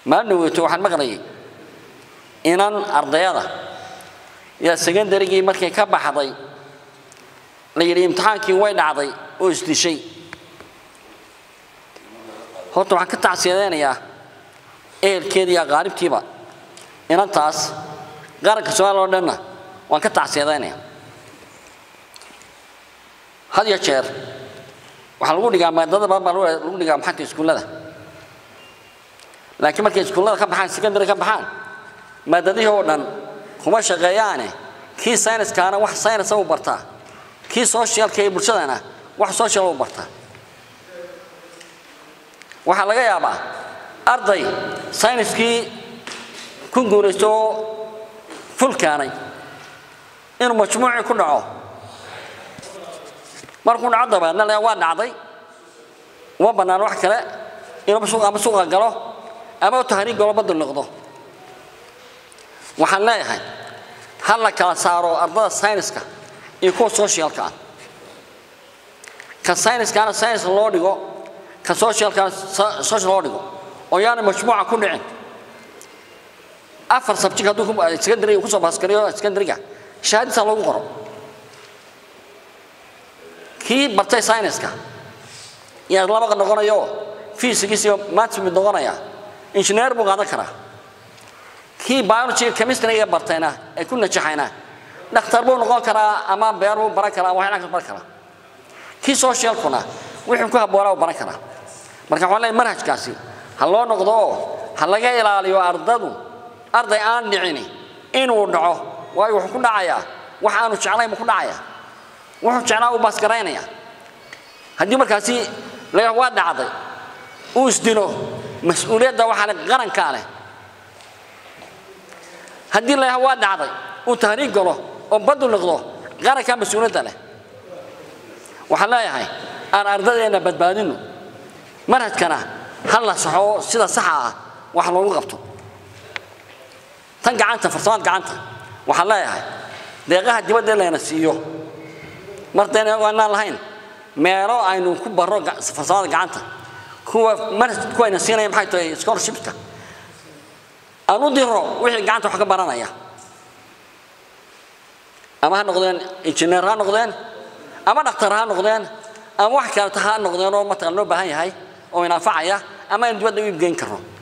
maalin dhaweyto waxaan maqlayay inan ardayada yaa secondarygii markay ka baxday la yidhi imtixaankii way dhacday oo isdishay horta waxaan ka tacsiyadaynayaa ehelkeeda iyo aqaaribtiiba inantaas qaranka soomaaliya oo dhanna waan ka tacsiyadaynaya had iyo jeer waxaa lagu dhigaa maadada badan baa lagu dhigaa maxanta iskuullada laakiin markay iskuullada ka baxaan secondary ka baxaan maadadihii oo dhan kuma shaqeeyaane kii sayniskaana wax saynasa u bartaa kii socialka ee bulshadana wax social u bartaa waxaa laga yaabaa arday sayniskii ku guulaysto oo ful keenay inuu majmuucii ku dhaco markuu dhaco dabeedna le waa dhacday uma bannaan wax kale inuu suuq ama suuqa galo ama tahriig galo badal noqdo waxaan leeyahay ha la kala saaro ardada sayniska iyo kuwa socialka ah ka sayniskaana saynis loo dhigo ka socialkaana social loo dhigo oo yaana majmuuca ku dhicin afar sabjig hadduu secondary kusoo baaskariyo secondary-ga shahaadisa loogu qoro kii bartay sayniska yaa laba noqonayo physics iyo maths mid noqonaya engineer buu qaadan karaa kii biology chemistry bartayna ay ku najaxayna dhakhtar buu noqon karaa ama beer buu baran karaa waxyaala ka baran karaa kii socialkuna wixii ku habboonaa uu baran karaa marka waxaan leeyahay manhajkaasi ha loo noqdo oo ha laga ilaaliyo ardadu arday aan dhicini inuu dhaco waayo wuxuu ku dhacayaa wax aanu jeclayn buu ku dhacayaa wuxuu jeclaa uu baasgaraynaya haddii markaasi la waa dhacday uu isdilo mas-uuliyadda waxaa leh qarankaa leh haddii la waa dhacday uu tahriig galo oo badu noqdo qarankaa mas-uuliyadda leh waxaan leeyahay aan ardadeenna badbaadino manhajkana ha la saxo sida saxa ah wax loogu qabto tan gacanta farsamada gacanta waxaan leeyahay deeqaha dibadda layna siiyo martayna aanaan lahayn meelo aynu ku barro farsamada gacanta kuwa manhaj kuwayna siinaya maxay tahay scholarshipska aan u diro wixii gacanta wax ka baranaya ama ha noqdeen injineer ha noqdeen ama dhakhtar ha noqdeen ama wax kaleta ha noqdeen oo mataqan loo baahan yahay oo inanfacaya ama aynu dibadda u iibgeyn karno